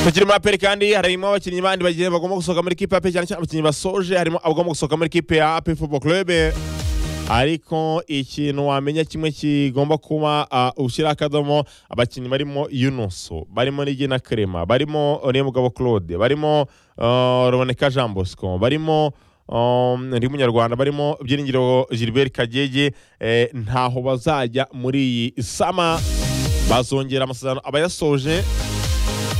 tukiri muri aperi kandi harimo abakinnyi bandi bagiye bagomba gusohoka muri kipe ya aperi cyane cyane abakinnyi basoje harimo abagomba gusohoka muri kipe ya aperi football club ariko ikintu wamenya kimwe kigomba kuba ushyira akadomo abakinnyi barimo yunuso barimo n'igina kerema barimo mugabo claude barimo ruboneka jean bosco barimo ndi munyarwanda barimo byiringiro gilbert kagege ntaho bazajya muri iyi sama bazongera amasezerano abayasoje